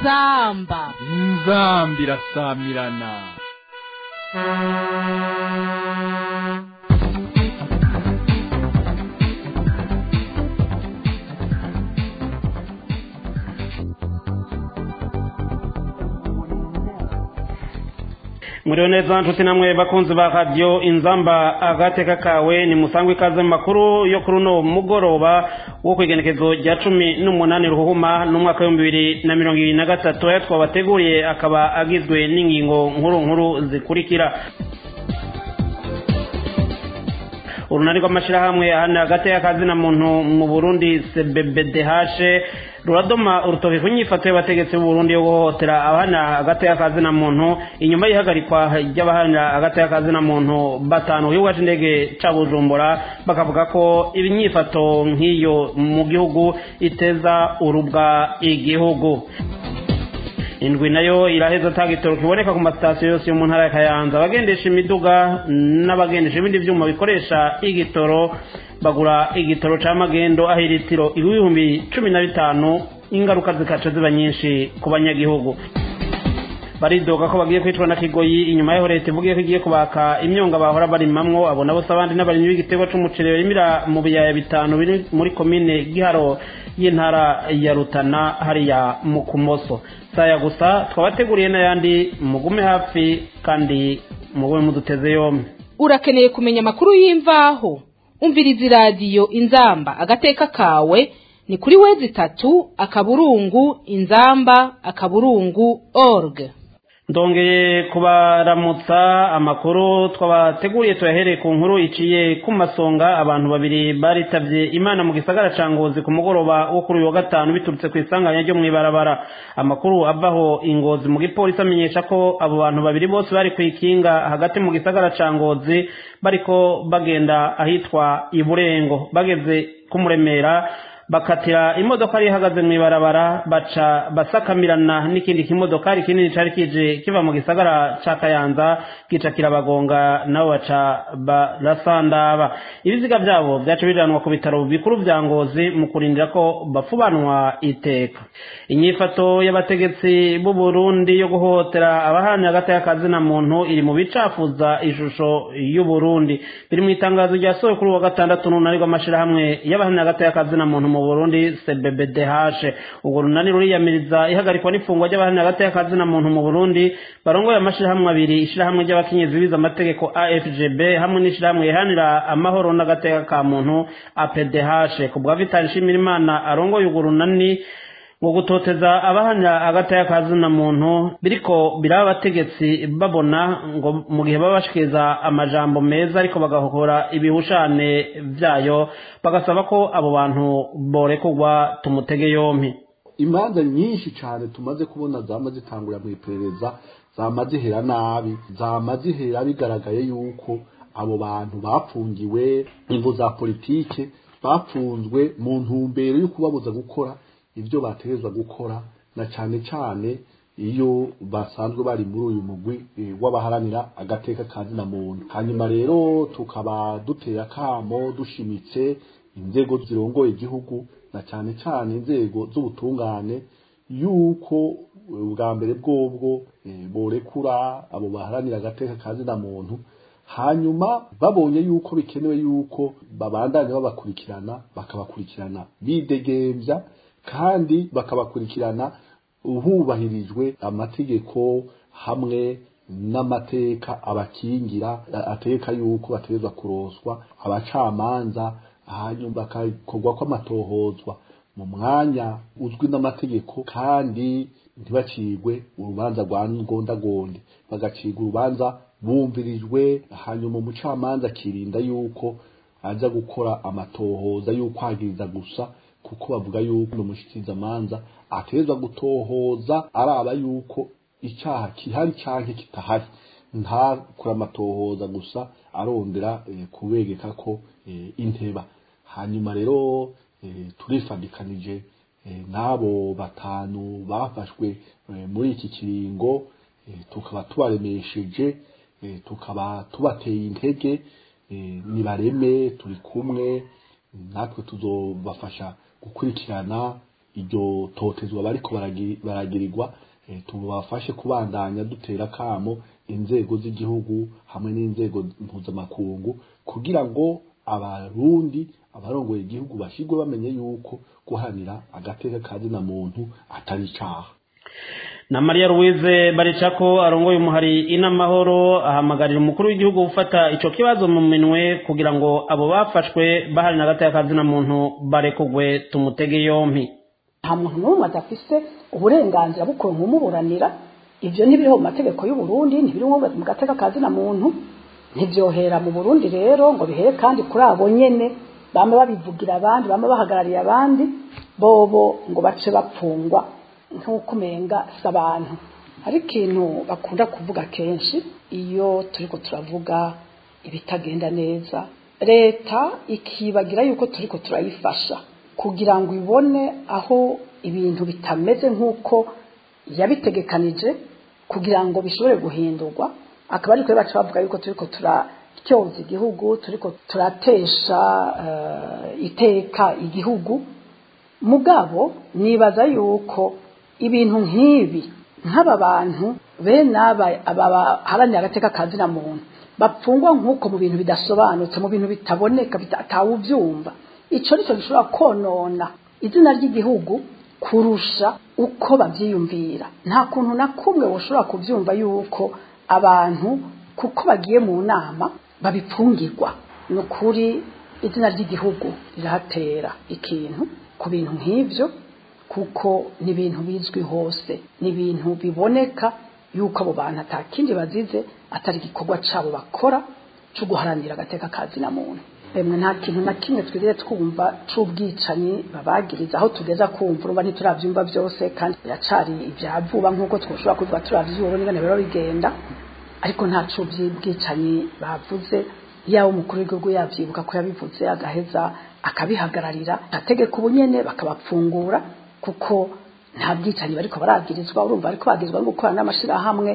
inzamba inzambi irasamirana muriyo neza nshuti namwe bakunzi ba radiyo inzamba agateka kawe ni musangwe ikaze mu makuru yo kuri uno mugoroba wo ku igenekezo rya cumi n'umunani ruhuhuma n'umwaka w'ibihumbi bibiri na mirongo ibiri na gatatu ayo twabateguriye akaba agizwe n'ingingo nkuru nkuru zikurikira urunani rw'amashyirahamwe ahana hagati y'akazina muntu mu burundi cbbdh ruradoma urutoki ku nyifato y'abategetsi b'uburundi yo guhohotera abahana hagati y'akazina muntu inyuma y'ihagarikwa ry'abahana hagati y'akazina muntu batanu ku kibuga c'indege ca bujumbura bakavuga ko ibinyifato nk'iyo mu gihugu iteza urubwa igihugu indwi nayo iraheza atanga igitoro kiboneka ku masitasiyo yose yo mu ntara ya kayanza abagendesha imiduga n'abagendesha ibindi byuma bikoresha igitoro bagura igitoro ca magendo aho iritiro ibihumbi cumi na bitanu ingaruka zikaca ziba nyinshi ku banyagihugu baridoga ko bagiye kwicwa na kigoyi inyuma yaho leta ivugiye ko igiye kubaka imyonga bahora barimamwo abo nabo se abandi n'abarimyi b'igiterwa c'umuceri barimira mu biyaya bitanu biri muri komine giharo y'intara ya rutana hariya mu kumoso saya gusa twabateguriye n'ayandi mugume hafi kandi mugume muduteze yombi urakeneye kumenya amakuru y'imvaho umviriza iradiyo inzamba agateka kawe ni kuri wezi itatu akaburungu inzamba akaburungu org ndongeye kubaramutsa amakuru twabateguriye tuyahereye ku nkuru iciye ku masonga abantu babiri baritabye imana mu gisagara ca ngozi ku mugoroba wo kuri uyu wa gatanu biturutse ku isanganya ryo mw'ibarabara amakuru avaho ingozi mu gipolisi amenyesha ko abo bantu babiri bose bari ku ikinga hagati mu gisagara ca ngozi bariko bagenda ahitwa iburengo bageze kumuremera bakatira imodoka yari ihagaze mu ibarabara baca basakamirana n'ikindi kimodokari kinini cari kije kiva mu gisagara ca kayanza gica kirabagonga nabo baca barasandaba ibiziga vyabo vyaca bijanwa ku bitaro bikuru vya ngozi mu kurindira ko bafubanwa iteka inyifato y'abategetsi b'u Burundi yo guhohotera abahana hagati y'akazina muntu iri mu bicafuza ishusho y'u Burundi biri mu itangazo ryasohowe kuri uwa gatandatu n'unani rw'amashirahamwe y'abahana hagati y'akazina muntu mu Burundi CBBDH ubwo runani ruriyamiriza ihagarikwa n'ifungwa ry'abahana hagati y'akazina muntu mu Burundi barongoye amashirahamwe abiri ishirahamwe ry'abakenyezi biza amategeko AFGB hamwe n'ishirahamwe rihanira amahoro n'agateka ka muntu APDH ku bwa Vital Nshimirimana arongoye urwo runani ngo gutoteza abahanya hagati y'akazina muntu biriko biraba abategetsi babona ngo mu gihe baba bashikiriza amajambo meza ariko bagahokora ibihushane vyayo bagasaba ko abo bantu borekurwa tumutege yompi imanza nyinshi cyane tumaze kubona zama zitangurira mu iperereza zama zihera nabi zama zihera bigaragaye yuko abo bantu bapfungiwe imvu za politike bapfunzwe mu ntumbero yo kubabuza gukora ibyo bategerezwa gukora na cyane cyane iyo basanzwe bari muri uyu mugwi w'abaharanira agateka kazina muntu hanyuma rero tukaba duteye akamo dushimitse inzego zirongoye igihugu na cyane cyane inzego z'ubutungane yuko bwa mbere bwobwo borekura abo baharanira agateka kazina muntu hanyuma babonye yuko bikenewe yuko babandanya babakurikirana bakabakurikirana bidegembya kandi bakabakurikirana hubahirijwe amategeko hamwe n'amateka abakingira ateka yuko bategerezwa kuroswa abacamanza hanyuma bakakorwa kw'amatohozwa mu mwanya uzwi n'amategeko kandi ntibacigwe urubanza rwa ngondagonde bagacirwa urubanza bumvirijwe hanyuma umucamanza akirinda yuko aza gukora amatohoza y'ukwagiriza gusa kuko bavuga yuko umushikizamanza atezwa gutohoza araba yuko icyaha kihari canke kitahari ntakora amatohoza gusa arondera e, kubegeka ko e, inteba hanyuma rero e, turifadikanije e, n'abo batanu bafashwe e, muri iki kiringo e, tukaba tubaremesheje e, tukaba tubateye intege e, nibareme turi kumwe natwe tuzobafasha gukurikirana iryo totezwa bariko baragi- baragirirwa eh, tubafashe kubandanya dutera kamo inzego z'igihugu hamwe n'inzego mpuzamakungu kugira ngo abarundi abarongoye igihugu bashirwe bamenye yuko guhanira agateka kazina muntu atari icaha na Maria Louise Baricako arongoye umuhari inamahoro ahamagarira umukuru w'igihugu gufata ico kibazo mu minwe kugira ngo abo bafashwe bahari na gataya kazina muntu barekugwe tumutege yompi nta muntu n'umwe adafise uburenganzira bwo kuronka umuburanira ibyo ntibiriho mu mategeko y'u Burundi ntibiriho mu gateka kazina muntu ntibyohera mu Burundi rero ngo bihere kandi kuri abo nyene bama babivugira abandi bama bahagarariye abandi bobo ngo bace bapfungwa nk'uko umenga si abantu hari ikintu bakunda kuvuga kenshi iyo turiko turavuga ibitagenda neza leta ikibagira yuko turiko turayifasha kugira ngo ibone aho ibintu bitameze nk'uko yabitegekanije kugira ngo bishobore guhindurwa akaba ariko baca bavuga yuko turiko turatyoza igihugu turiko turatesha eh, iteka igihugu mugabo nibaza yuko ibintu nk'ibi nk'aba bantu bene aba abaharanira agateka kazina muntu bapfungwa nk'uko mu bintu bidasobanutse mu bintu bitaboneka bita- atawubyumva ico nico gishobora konona izina ry'igihugu kurusha uko bavyiyumvira nta kuntu na kumwe woshobora kuvyumva yuko abantu kuko bagiye mu nama babipfungirwa ni ukuri izina ry'igihugu rirahatera ikintu ku bintu nk'ivyo kuko ni ibintu bizwi hose ni ibintu biboneka yuko abo bantu atakindi bazize atari igikorwa cabo bakora cyo guharanira agateka kazina muntu emwe nta kintu na kimwe twigeze twumva c'ubwicanyi babagiriza aho tugeza kumva urumva ntituravyumva byose kandi biracari ibya vuba nk'uko twoshobora kuvuga turavyura n'ingene biba bigenda ariko nta c'ubwicanyi bavuze yaba umukuru w'igihugu yavyibuka ko yabivuze agaheza akabihagararira ategeka ubunyene bakabapfungura kuko nta bwicanyi bariko baragirizwa urumva ariko bagirizwa no gukorana n'amashirahamwe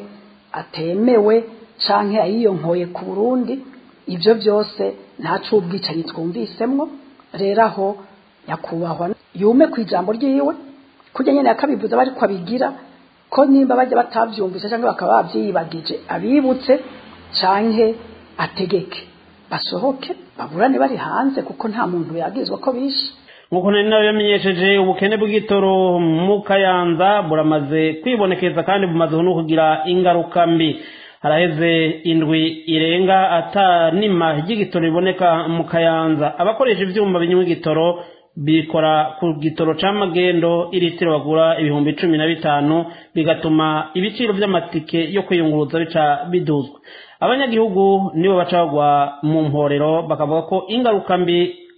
atemewe canke ayiyonkoye ku Burundi ivyo byose nta c'ubwicanyi twumvisemwo rero aho nyakubahwa yume ku ijambo ryiwe kurya nyene yakabivuze bariko abigira ko nimba bajya batavyumvise cyangwa bakaba bavyiyibagije abibutse canke ategeke basohoke baburane bari hanze kuko nta muntu yagirizwa ko bishe nk'uko nari nawe yamenyesheje ubukene bw'igitoro mu kayanza buramaze kwibonekeza kandi bumaze no kugira ingaruka mbi haraheze indwi irenga ata nima ry'igitoro riboneka mu kayanza abakoresha ivyuma binywa igitoro bikora ku gitoro c'amagendo iritiro bagura ibihumbi cumi na bitanu bigatuma ibiciro vy'amatike yo kwiyunguruza bica biduzwa abanyagihugu nibo baca bagwa mu mporero bakavuga ko ingaruka mbi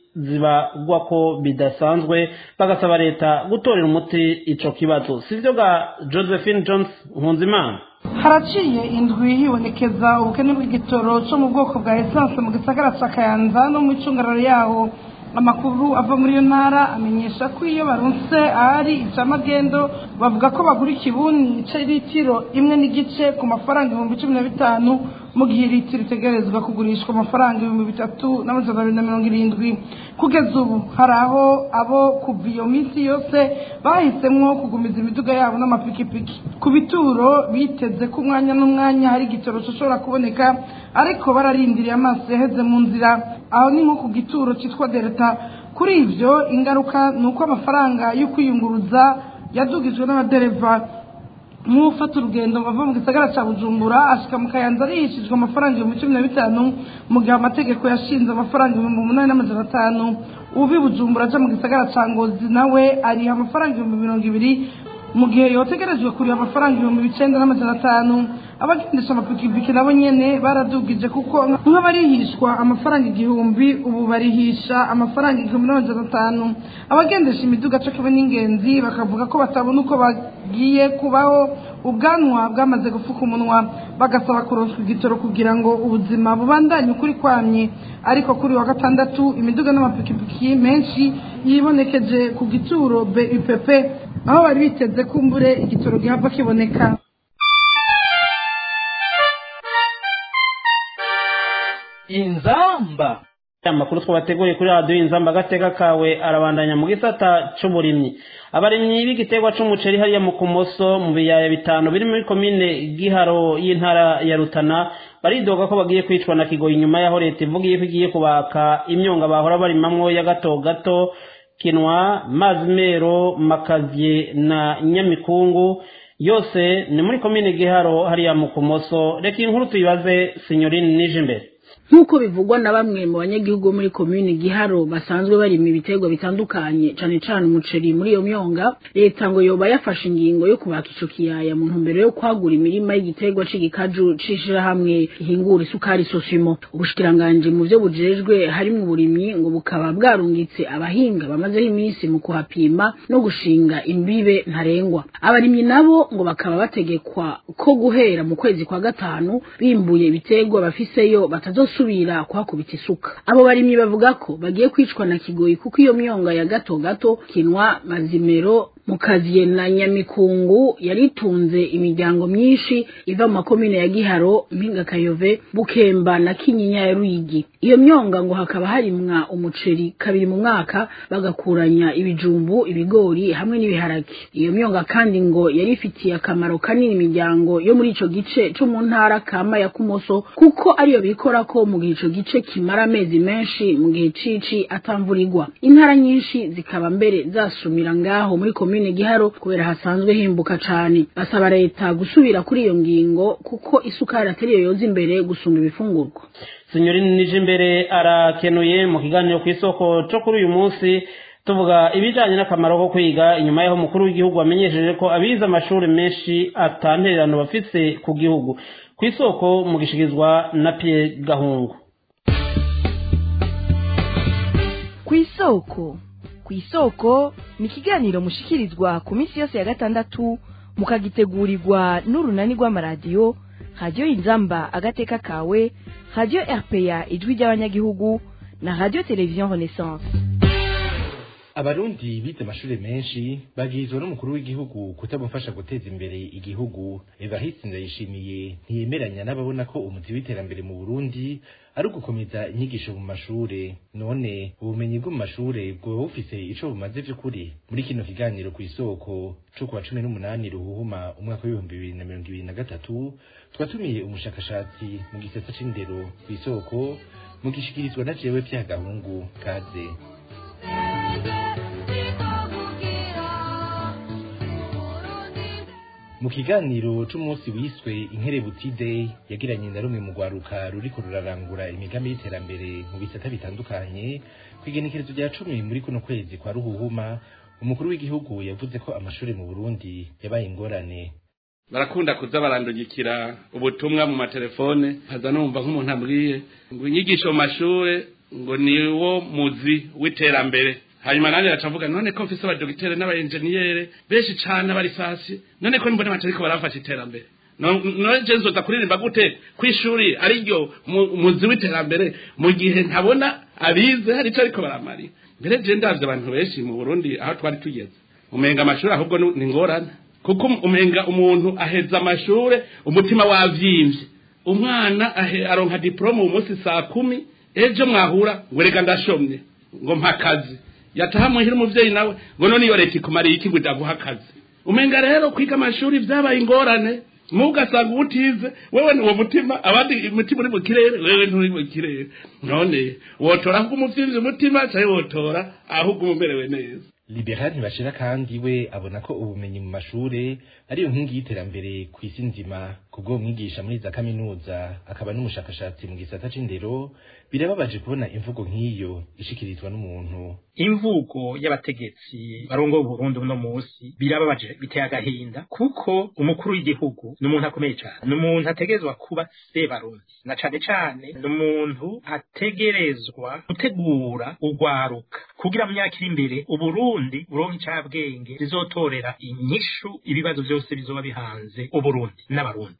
zibagwa ko bidasanzwe bagasaba leta gutorera umuti ico kibazo sivyo ga josephine jones nkunzimana haraciye indwi hibonekeza ubukene bw'igitoro cyo mu bwoko bwa esanse mu gisagara cya kayanza no mu icungararo yaho amakuru ava muri iyo ntara amenyesha ko iyo barunse ahari icamagendo bavuga ko bagura ikibuni c'ilitiro imwe n'igice ku mafaranga ibihumbi cumi na bitanu mu gihe litiro itegerezwa kugurishwa amafaranga ibihumbi bitatu n'amajana abiri na mirongo irindwi kugeza ubu hari aho abo kuva iyo minsi yose bahisemwo kugumiza imiduga yabo n'amapikipiki ku bituro biteze ko umwanya n'umwanya hari igitoro gishobora kuboneka ariko bararindiriye amaso yaheze mu nzira aho ni nko ku gituro cyitwa delta kuri ivyo ingaruka ni uko amafaranga yo kwiyunguruza yadugijwe n'abadereva nk'ufata urugendo bava mu gisagara cya bujumbura ashika mu kayanza arihishijwe amafaranga ibihumbi cumi na bitanu mu gihe amategeko yashinze amafaranga ibihumbi umunani n'amajana atanu uvi bujumbura aja mu gisagara cya ngozi nawe ariha amafaranga ibihumbi mirongo ibiri mu gihe yotegerejwe kuriha amafaranga ibihumbi icenda n'amajana atanu abagendesha amapikipiki nabo nyene baradugije kuko nk'abarihishwa amafaranga igihumbi ubu barihisha amafaranga igihumbi n'amajana atanu abagendesha imiduga co kimwe n'ingenzi bakavuga ko batabona uko bagiye kubaho ubwanwa bwamaze gufuka umunwa bagasaba kuronswa igitoro kugira ngo ubuzima bubandanye ukuri kwamye ariko kuri wa gatandatu imiduga n'amapikipiki menshi yibonekeje ku gituro BUPP aho bari biteze kumbure igitoro gihava kiboneka inzamba amakuru twabateguriye kuri radiyo inzamba agateka kawe arabandanya mu gisata c'uburimyi abarimyi b'igiterwa c'umuceri hariya mu kumoso mu biyaya bitanu biri muri komine giharo y'intara ya rutana baridoga ko bagiye kwicwa na kigoyi inyuma yaho leta ivuga ko igiye kubaka imyonga bahora barimamwo ya gato gato kinwa mazimero makavye na nyamikungu yose ni muri komine giharo hariya mu kumoso reka iyi nkuru tuyibaze sinyorine nije imbere nk'uko bivugwa na bamwe mu banyagihugu bo muri komini giharo basanzwe barima ibiterwa bitandukanye cane cane umuceri muri iyo myonga leta ngo yoba yafashe ingingo yo kubaka ico kiyaya mu ntumbero yo kwagura imirima y'igiterwa c'igikaju c'ishirahamwe ihingura isukari sosimo ubushikiranganji mu vyo bujejwe harimwo uburimyi ngo bukaba bwarungitse abahinga bamazeho iminsi mu kuhapima no gushinga imbibe ntarengwa abarimyi nabo ngo bakaba bategekwa ko guhera mu kwezi kwa gatanu bimbuye ibiterwa bafiseyo batazosubira gusubira kuhakubita isuka abo barimyi bavuga ko bagiye kwicwa na kigoyi kuko iyo myonga ya gato gato kinwa mazimero mukaziye na nyamikungu yaritunze imiryango myinshi iva mu makomine ya giharo mpinga kayove bukemba na kinyinya ya ruyigi iyo myonga ngo hakaba harimwa umuceri kabiri mu mwaka bagakuranya ibijumbu ibigori hamwe n'ibiharage iyo myonga kandi ngo yari ifitiye akamaro kanini imiryango yo muri ico gice co mu ntara kama ya kumoso kuko ariyo bikora ko mu gihe ico gice kimara amezi menshi mu gihe cici atamvurirwa intara nyinshi zikaba mbere zasumira ngaho muri komine giharo kubera hasanzwe himbuka cane basaba leta gusubira kuri iyo ngingo kuko isukari atari yo yoza imbere gusumba ibifungurwa sinyorine nije imbere arakenuye mu kiganiro ku isoko co kuri uyu munsi tuvuga ibijanye n'akamaro ko kwiga inyuma y'aho umukuru w'igihugu wamenyesheje ko abize amashuri menshi atantererano bafise ku gihugu ku isoko mu gishikirizwa na Pierre Gahungu ku isoko ku isoko ni ikiganiro mushikirizwa ku minsi yose ya gatandatu mukagitegurirwa n'urunani rw'amaradiyo radiyo inzamba agateka kawe radiyo rpa ijwi ry'abanyagihugu na radiyo televiziyo renaissance abarundi bize amashuri menshi bagirizwa n'umukuru w'igihugu kutamufasha guteza imbere igihugu evariste ndayishimiye ntiyemeranya n'ababona ko umuzi w'iterambere mu burundi ari ugukomeza inyigisho mu mashure none ubumenyi bwo mu mashure bwoba bufise ico bumaze vy'ukuri muri kino kiganiro ku isoko co kuwa cumi n'umunani ruhuhuma umwaka w'ibihumbi bibiri na mirongo ibiri na gatatu twatumiye umushakashatsi mu gisata c'indero ku isoko mu gishikirizwa na jewe vya gahungu kaze mu kiganiro c'umunsi wiswe inkerebuti day yagiranye na rumwe mu rwaruka ruriko rurarangura imigambi y'iterambere mu bisata bitandukanye kw'igenekerezo rya cumi muri kuno kwezi kwa ruhuhuma umukuru w'igihugu yavuze ko amashuri mu burundi yabaye ingorane barakunda kuza barandungikira ubutumwa mu matelefone nkaza numva nk'umuntu ambwiye ngo inyigisho mu mashure ngo niwo muzi w'iterambere hanyuma nanjye gacavuga none ko mfise abadogitere n'abaenjeniyere benshi cane abarisasi none ko mbona batariko barafasha iterambere none je nzoza kuririmba gute kw'ishuri ariryo muzi w'iterambere mu gihe ntabona abize hari ico ariko baramarira mbere je ndavye abantu benshi mu burundi aho twari tugeze umenga amashuri ahubwo ni ngorane kuko umenga umuntu aheza amashure umutima wavyimvye umwana aronka diplome uyu munsi saa kumi ejo mwahura ngo reka ndashomye ngo mpakazi yataha muhira umuvyeyi nawe ngo none iyo leta ikumariye iki ngo idaguha akazi umenga rero kwiga amashuri vyabaye ingorane mu ugasanga ubutize wewe ni uwo mutima abandi umutima uri mu kirere wewe nturi mu kirere none wotora ahubwo umuvyizi umutima canke wotora ahubwo umumerewe neza liberal ntibashira kandi we abona ko ubumenyi mu mashure ariyo nkingi y'iterambere ku isi nzima kubwo mwigisha muri za kaminuza akaba n'umushakashatsi mu gisata c'indero birababaje kubona imvugo nk'iyo ishikirizwa n'umuntu imvugo y'abategetsi barongo Burundi uno musi birababaje biteye agahinda kuko umukuru w'igihugu ni umuntu akomeye cyane ni umuntu ategerezwa kuba se barundi na cane cane ni umuntu ategerezwa gutegura urwaruka kugira mu myaka iri imbere uburundi buronke icabwenge rizotorera inyishu ibibazo byose bizoba bihanze uburundi n'abarundi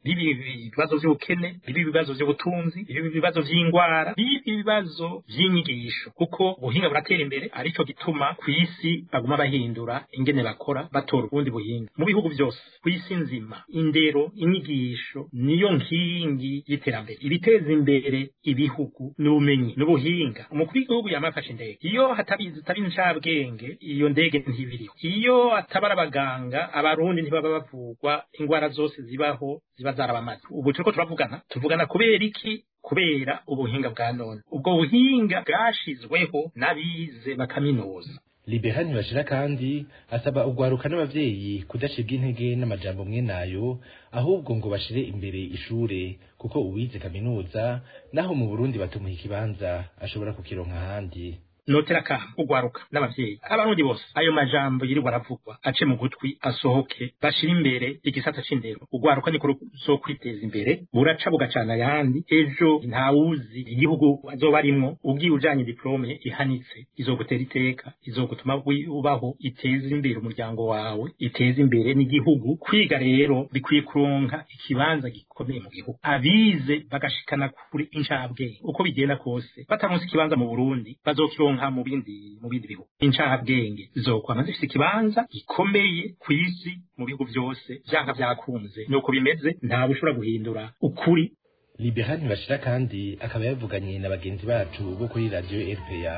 bibi ibibazo by'ubukene bibi ibibazo by'ubutunzi bibi ibibazo by'indwara bibi ibibazo by'inyigisho kuko ubuhinga buratera imbere aricyo gituma ku isi baguma bahindura ingene bakora batora ubundi buhinga mu bihugu byose ku isi nzima indero inyigisho niyo nkingi y'iterambere ibiteza imbere ibihugu n'ubumenyi n'ubuhinga umukuru w'igihugu yamafashe indege iyo hatabizi hatari incabwenge iyo ndege ntibiriho iyo atabara abaganga abarundi ntibaba bavugwa ingwara zose zibaho ziba zarabamaze ubu turiko turavugana tuvugana kubera iki kubera ubuhinga bwa none ubwo buhinga bwashizweho n'abize bakaminuza libera ntibashira kandi asaba urwaruka n'abavyeyi kudacibwa intege n'amajambo mwe nayo ahubwo ngo bashire imbere ishure kuko uwize kaminuza naho mu burundi batumuha ikibanza ashobora kukironka ahandi notera kama ugwaruka n'abavyeyi abarundi bose ayo majambo yirirwa aravugwa ace mu gutwi asohoke bashira imbere igisata c'indero ugwaruka niko zo kwiteza imbere buraca bugacana ayandi ejo ntawuzi igihugu azoba arimwo ugiye ujanye diplome ihanitse izogutera iteka izogutuma ubaho iteza imbere umuryango wawe iteza imbere n'igihugu kwiga rero bikwiye kuronka ikibanza gikomeye mu gihugu abize bagashikana kuri incabwenge uko bigenda kose bataronse ikibanza mu Burundi bazokironka nka mu bindi mu bindi bihugu incabwenge zokwama zifite ikibanza gikomeye ku isi mu bihugu byose vyanka vyakunze nuko bimeze ntawe ushobora guhindura ukuri libera ntibashira kandi akaba yavuganye na bagenzi bacu bo kuri radio rpa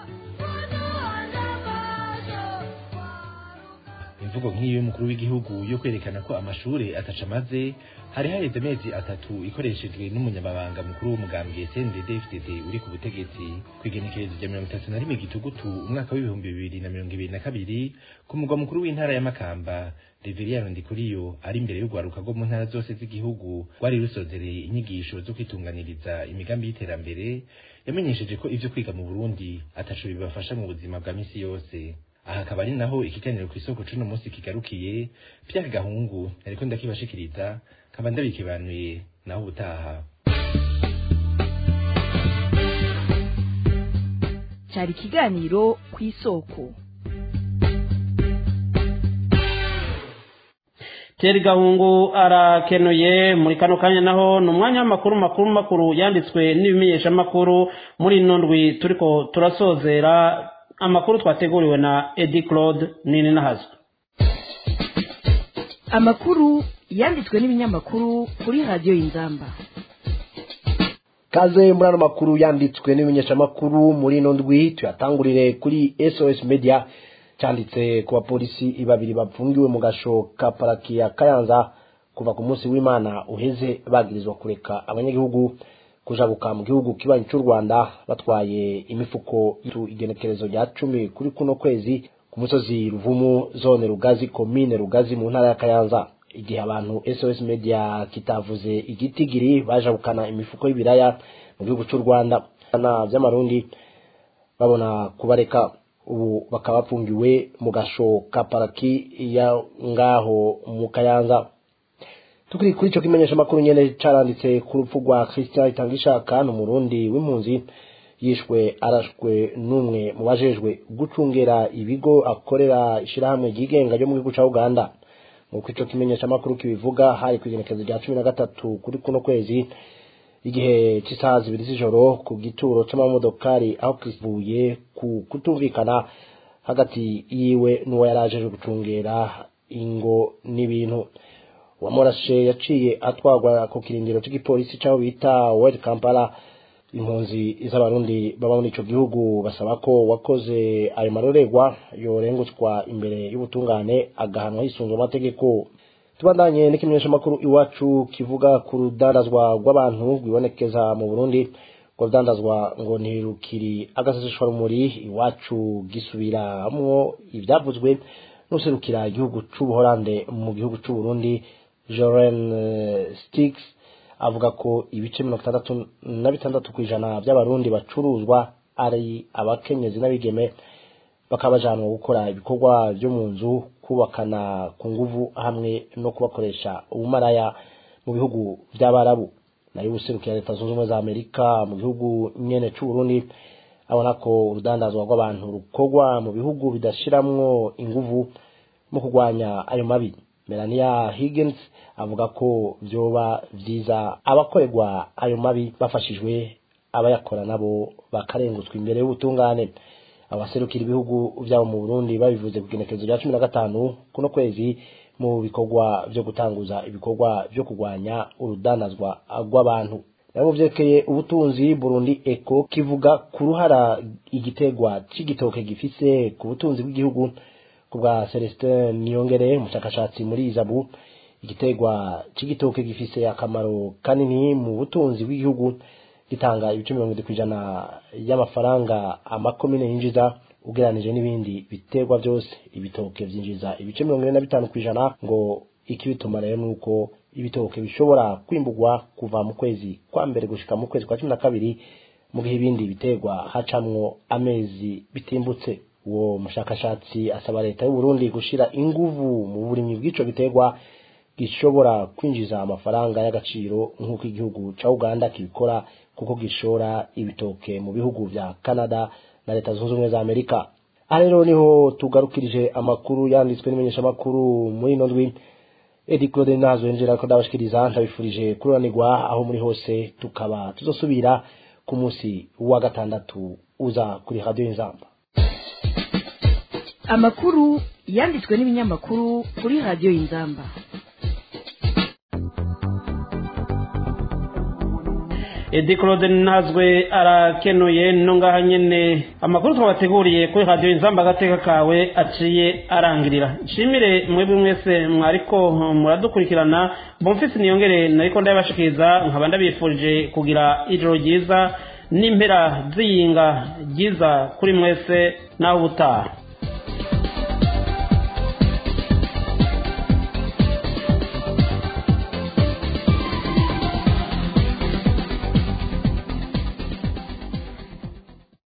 imvugo nk'iyo y'umukuru w'igihugu yo kwerekana ko amashure ataca amaze hari haheze amezi atatu ikoreshejwe n'umunyamabanga mukuru w'umugambwe CNDD FDD uri ku butegetsi kwigenekerezo rya mirongo itatu na rimwe gitugutu umwaka w'ibihumbi bibiri na mirongo ibiri na kabiri ku mugwa mukuru w'intara ya Makamba Reveriyano Ndikuriyo ari imbere y'urwaruka rwo mu ntara zose z'igihugu rwari rusozereye inyigisho zo kwitunganiriza imigambi y'iterambere yamenyesheje ko ivyo kwiga mu Burundi ataco bibafasha mu buzima bwa misi yose aha akaba ari naho ikiganiro ku isoko c'uno munsi kigarukiye Pierre Gahungu ariko ndakibashikiriza kaba ndabikibanuye naho ubutaha cyari ikiganiro ku isoko Thierry Gahungu arakenuye muri kano kanya naho ni umwanya w'amakuru makuru makuru yanditswe n'ibimenyeshamakuru muri ino ndwi turiko turasozera amakuru twateguriwe na Eddie Claude nini nahazo amakuru yanditswe n'ibinyamakuru kuri radiyo y'inzamba kaze muri ano makuru yanditswe n'ibimenyeshamakuru muri ino ndwi tuyatangurire kuri sos media cyanditse ku bapolisi babiri bapfungiwe mu gasho ka paraki ya kayanza kuva ku munsi w'imana uheze bagirizwa kureka abanyagihugu kujabuka mu gihugu kibanyi cy'u rwanda batwaye imifuko igenekerezo rya cumi kuri kuno kwezi ku musozi ruvumu zone rugazi komine rugazi mu ntara ya kayanza igihe abantu sos media kitavuze igitigiri bajabukana imifuko y'ibiraya mu gihugu cy'u rwanda na by'amarundi babona kubareka ubu bakaba bafungiwe mu gasho ka paraki ya ngaho mu kayanza tukiri kuri icyo kimenyesha makuru nyene caranditse ku rupfu rwa christian itangishaka ni umurundi w'impunzi yishwe arashwe n'umwe mu bajejwe gucungera ibigo akorera ishirahamwe ryigenga ryo mu gihugu ca uganda nk'uko ico kimenyesha makuru kibivuga hari kw'igenekezo rya cumi na gatatu kuri kuno kwezi igihe cy'isaha zibiri z'ijoro ku gituro c'amamodokari aho kivuye ku kutumvikana hagati yiwe n'uwo yari ajeje gucungera ingo n'ibintu uwamurashe yaciye atwagwa ku kirindiro cy'igipolisi c'aho bita World Kampala impunzi z'abarundi baba muri ico gihugu basaba ko wakoze ayo marorerwa yorengutswa imbere y'ubutungane agahanwa hisunzwe amategeko tubandanye n'ikimenyesha makuru iwacu kivuga ku rudandazwa rw'abantu rwibonekeza mu Burundi ngo rudandazwa ngo ntirukiri agaseseshwa rumuri iwacu gisubiramwo ivyavuzwe n'userukira igihugu c'ubuholande mu gihugu c'uburundi Joren Stix avuga ko ibice mirongo itandatu na bitandatu ku ijana by'abarundi bacuruzwa ari abakenyezi n'abigeme bakaba bajanwa gukora ibikorwa byo mu nzu kubakana ku nguvu hamwe no kubakoresha ubumaraya mu bihugu by'abarabu nayo ubuserukira leta zunze ubumwe za amerika mu gihugu nyene c'uburundi abona ko urudandazwa rw'abantu rukorwa mu bihugu bidashiramwo inguvu mu kurwanya ayo mabi melania higgins avuga ko vyoba vyiza abakorerwa ayo mabi bafashijwe abayakora nabo bakarengutswa imbere y'ubutungane abaserukira ibihugu vyabo mu burundi babivuze ku genekerezo rya cumi na gatanu kuno kwezi mu bikorwa vyo gutanguza ibikorwa vyo kurwanya urudanazwa rw'abantu nabo vyerekeye ubutunzi burundi eko kivuga ku ruhara igitegwa c'igitoke gifise ku butunzi bw'igihugu ku bwa celestin niyongere umushakashatsi muri izabu igitegwa c'igitoke gifise akamaro kanini mu butunzi bw'igihugu gitanga ibice mirongo itatu kw'ijana y'amafaranga amakomine yinjiza ugereranije n'ibindi biterwa byose ibitoke vyinjiza ibice mirongo ine na bitanu kw'ijana ngo ikibituma rero nuko ibitoke bishobora kwimburwa kuva mu kwezi kwa mbere gushika mu kwezi kwa cumi na kabiri mu gihe ibindi biterwa hacamwo amezi bitimbutse uwo mushakashatsi asaba leta y'u Burundi gushira inguvu mu burimyi bw'ico giterwa gishobora kwinjiza amafaranga y'agaciro nk'uko igihugu ca Uganda kibikora kuko gishora ibitoke mu bihugu vya Canada na leta zunze ubumwe za Amerika aha rero niho tugarukirije amakuru yanditswe n'imenyeshamakuru muri ino ndwi Edi Claude Nazo yinjira ko ndabashikiriza ndabifurije kururanirwa aho muri hose tukaba tuzosubira ku munsi wa gatandatu uza kuri radio Inzamba amakuru yanditswe n'ibinyamakuru kuri radiyo y'inzamba edi claude ntazwe arakenuye no ngaha nyene amakuru twabateguriye kuri radiyo inzamba agateka kawe aciye arangirira nshimire mwebwe mwese mwariko muradukurikirana bomfisi niyongere nariko ndabashikiriza nkaba ndabifurije kugira ijoro ryiza n'impera z'iyinga ryiza kuri mwese naho ubutaha